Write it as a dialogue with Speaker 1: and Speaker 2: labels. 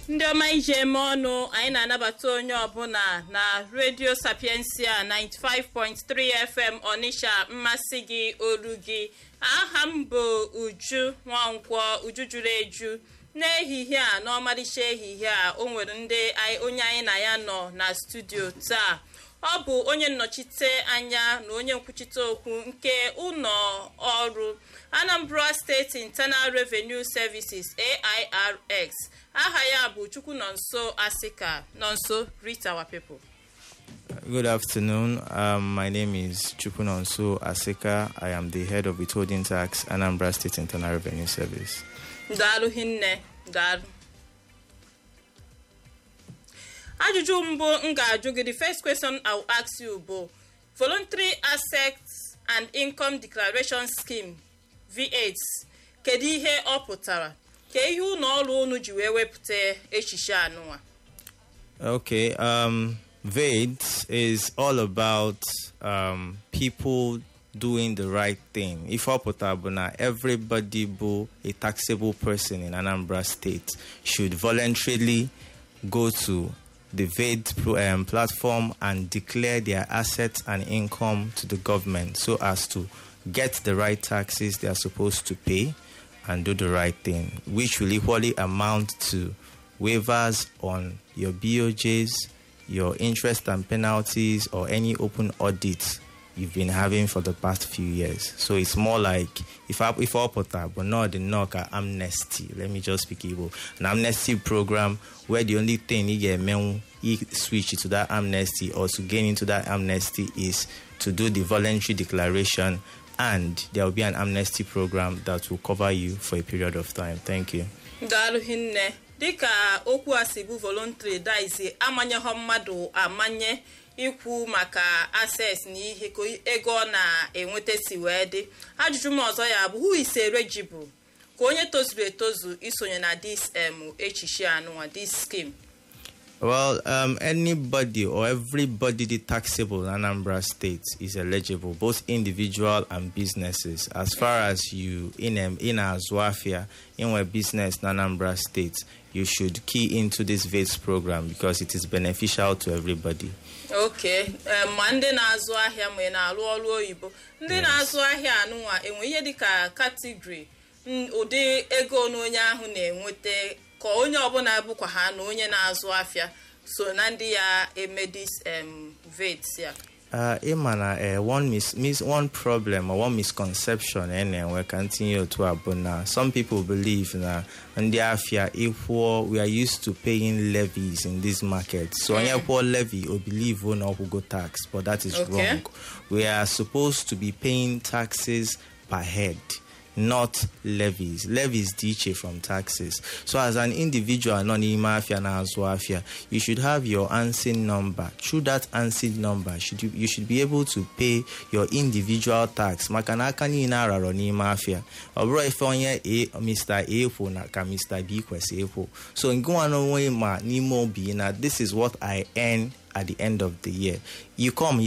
Speaker 1: ndị ọma ije eme ọnụ anyị na-anabata onye ọbụla na redio sapiensia 95.3 fm ọnịsha mmasị gị olu gị aha m bụ uju nwankwọ uju juru eju n'ehihie a n'ọmarịcha ehihie a o nwere ndị onye anyị na ya nọ na studio taa ọ bụ onye nnọchite anya na onye nkwuchite okwu nke ụlọ ọrụ anambra steeti internal revenue services airs aha ya bụ chukwu nọ nso asika nọ nso greet our people
Speaker 2: Good afternoon. Um, my name is Chupunonso Asika. I am the head of withholding tax, Anambra State Internal Revenue Service.
Speaker 1: daalụ hinne daalụ ajụjụ mbụ m ga-ajụ gị the first question I will ask you bụ voluntary assets and income declaration scheme v8 kedu ihe ọ pụtara ka ihe ụlọ ọrụ unu ji wee wepụta echiche anụnwa
Speaker 2: Okay. Um, VADE is all about um, people doing the right thing. If Opotable everybody bu a taxable person in Anambra State should voluntarily go to the VADE pro- um, platform and declare their assets and income to the government so as to get the right taxes they are supposed to pay and do the right thing, which will equally amount to waivers on your BOJs, your interest and penalties, or any open audits you've been having for the past few years. So it's more like if I if I put that, but not the knock at amnesty. Let me just speak Igbo. An amnesty program where the only thing you get men you switch to that amnesty or to gain into that amnesty is to do the voluntary declaration and there will be an amnesty program that will cover you for a period of time. Thank you.
Speaker 1: daalụ hinne dịka okwu a si bụ voluntary dice amanyeghọ mmadụ amanye ikwu maka access na ihe ka ego ọ na-enweta si wee dị ajụjụ m ọzọ ya bụ who is eligible ka onye tozuru etozu isonye na this um, echiche anụnwa this scheme
Speaker 2: Well, um, anybody or everybody the taxable in Anambra State is eligible, both individual and businesses. As far as you in um, in Azwafia, in a business in Anambra State, you should key into this VATS program because it is beneficial to everybody.
Speaker 1: ok um, ma ndị na-azụ ahịa ma ị na-alụ ọrụ oyibo ndị na-azụ ahịa anụnwa enwe ihe dịka katigori ụdị ego na onye ahụ na-enweta ka onye ọbụla bụkwa ha na onye na-azụ afịa so na ndị ya emedis um, vet ya
Speaker 2: Uh, Imana, uh, one mis- mis- one problem or one misconception anyway continue to abuna. Some people believe that and afia equal we are used to paying levies in this market. So mm. equal levy or believe one or go tax, but that is
Speaker 1: Okay.
Speaker 2: wrong. We are supposed to be paying taxes per head. Not levies. Levies differ from taxes. So, as an individual, non mafia na azwafia, you should have your ANSIN number. Through that ANSIN number, should you, you should be able to pay your individual tax. Maka na aka niile ararọ n'ime afia. Ọ bụrụ ife onye A, Mr. A kwụ na ka Mr. B kwesị ịkwụ. So, ngụwa n'onwe ma n'ime obi na this is what I earn at the end of the year. You come,